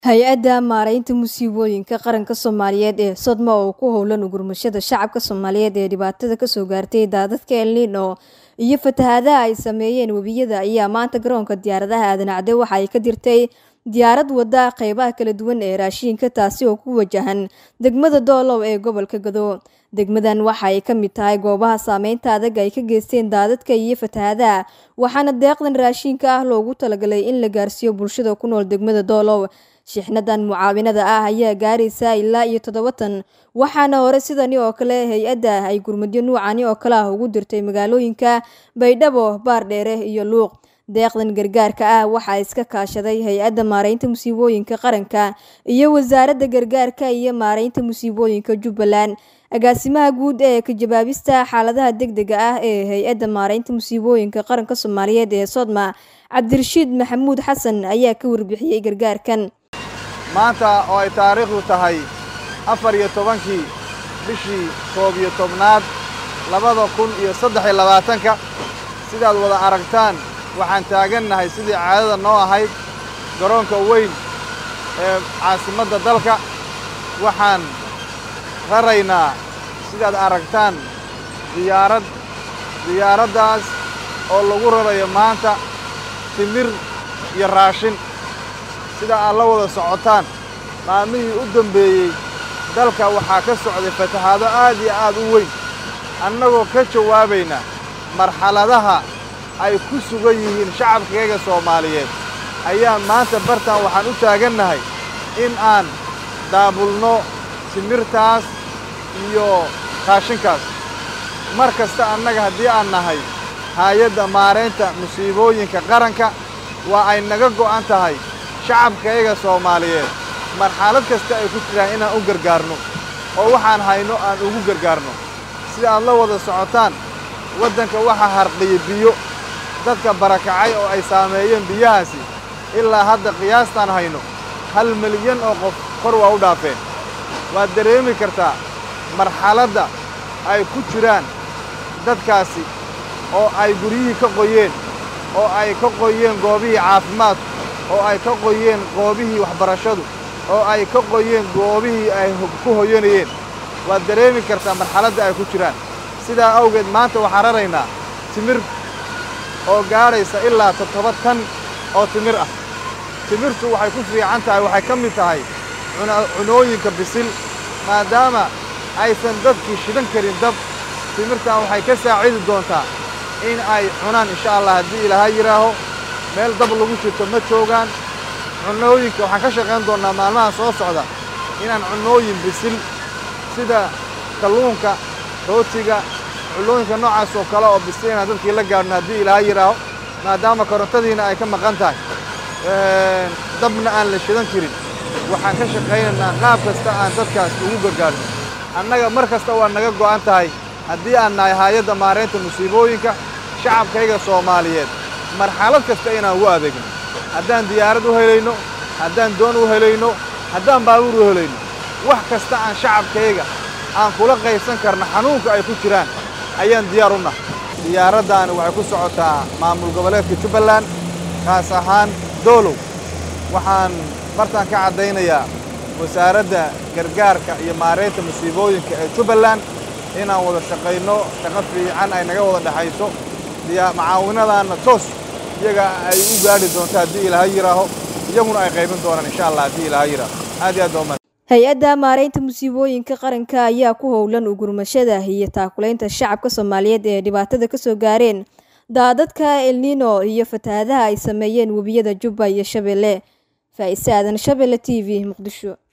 hay-adda maaraynta musiibooyinka qaranka soomaaliyeed ee sodma oo ku howlan ugurmashada shacabka soomaaliyeed ee dhibaatada kasoo gaartay daadadka elnino iyo fatahaadaha ay sameeyeen webiyada ayaa maanta garoonka diyaaradaha aadanacde waxa ay ka dirtay diyaarad wada qeybaha kala duwan ee raashiinka taasi oo ku wajahan degmada doolow ee gobolka gado degmadan waxa ay ka mid tahay goobaha saameynta adag ay ka geysteen daadadka iyo fatahaadaha waxaana deeqdan raashiinka ah loogu talagalay in la gaarsiiyo bulshada ku nool degmada doolow shixnadan mucaawinada ah ayaa gaaraysa ilaa iyo toddobatan waxaana hore sidani oo kale hay-adda ay gurmadyo nuucani oo kale ah ugu dirtay magaalooyinka baydhabo baardheere iyo luuq deeqdan gargaarka ah waxaa iska kaashaday hay-adda maaraynta musiibooyinka qaranka iyo wasaaradda gargaarka iyo maaraynta musiibooyinka jubbaland agaasimaha guud ee kajabaabista xaaladaha degdega ah ee hay-adda maaraynta musiibooyinka qaranka soomaaliyeed ee sodma cabdirashiid maxamuud xasan ayaa ka warbixiyey gargaarkan maanta oo ay taariikhdu tahay afar iyo tobankii bishii koob iyo tobnaad labada kun iyo saddex iyo labaatanka sidaad wada aragtaan waxaan taagannahay sidii caadada noo ahayd garoonka weyn ee caasimadda dalka waxaan raraynaa sidaad aragtaan diyaarad diyaaraddaas oo lagu rarayo maanta timir iyo raashin sida aad la wada socotaan maalmihii u dambeeyey dalka waxaa ka socday fatahaado aad iyo aad u weyn annagoo ka jawaabayna marxaladaha ay ku sugan yihiin shacabkayaga soomaaliyeed ayaa maanta bartan waxaan u taagannahay in aan daabulno timirtaas iyo raashinkaas mar kasta annaga haddii aan nahay haayadda maaraynta musiibooyinka qaranka waa ay naga go'an tahay shacabkayaga soomaaliyeed marxalad kasta ay ku jiraan inaan u gargaarno oo waxaan hayno aan ugu gargaarno sida aad la wada socotaan waddanka waxaa harqiya biyo dadka barakacay oo ay saameeyeen biyahaasi ilaa hadda qiyaastaan hayno hal milyan oo qof kor waa u dhaafeen waad dareemi kartaa marxaladda ay ku jiraan dadkaasi oo ay guryihii ka qoyeen oo ay ka qoyeen goobihii caafimaadku oo ay ka qoyeen goobihii waxbarashadu oo ay ka qoyeen goobihii ay ku hoyanayeen waad dareemi kartaa marxaladda ay ku jiraan sidaa awgeed maanta waxaan raraynaa timir oo gaadhaysa ilaa toddoba tan oo timir ah timirtu waxay ku fiican tahay waxay ka mid tahay cunooyinka bisil maadaama aysan dadkii shidan karin dab timirtan waxay ka saacidi doontaa in ay cunaan insha allah haddii ilaaha yidhaaho meel dab lagu shito ma joogaan cunooyinka waxaan ka shaqayn doonnaa maalmaha soo socda inaan cunooyin bisil sida kalluunka rootiga cunooyinka noocaas oo kale oo bisil inaan dadkii la gaadhno haddii ilaaha yidhaaho maadaama korontadiina ay ka maqan tahay dabna aan la shidan karin waxaan ka shaqaynaynaa qaab kasta aan dadkaas ugu gargaarno annaga mar kasta waa naga go'an tahay haddii aan nahay haayadda maaraynta musiibooyinka shacabkayga soomaaliyeed marxalad kasta inaan ugu adeegno haddaan diyaarad u helayno haddaan doon u helayno haddaan baabuur u helayno wax kasta aan shacabkayga aan kula qaybsan karno xanuunka ay ku jiraan ayaan diyaar u nahay diyaaraddaani waxay ku socotaa maamul goboleedka jubbaland kaas ahaan doolow waxaan bartaan ka caddaynayaa wasaaradda gargaarka iyo maaraynta musiibooyinka ee jubbaland inaan wada shaqayno shaqo fiican ay naga wada dhexayso macaawinadaanna toos iyaga ay u gaadhi doonto haddii ilaaha yidhaaho iyaguna ay qaybin doonaan insha allah haddii ilaaha yidhaaho aad iyo aad baa hay-adda maaraynta musiibooyinka qaranka ayaa ku howlan ugurmashada iyo taakulaynta shacabka soomaaliyeed ee dhibaatada kasoo gaareen daadadka elnino iyo fatahaadaha ay sameeyeen webiyada jubba iyo shabeelle faa'ise aadan shabeelle t v muqdisho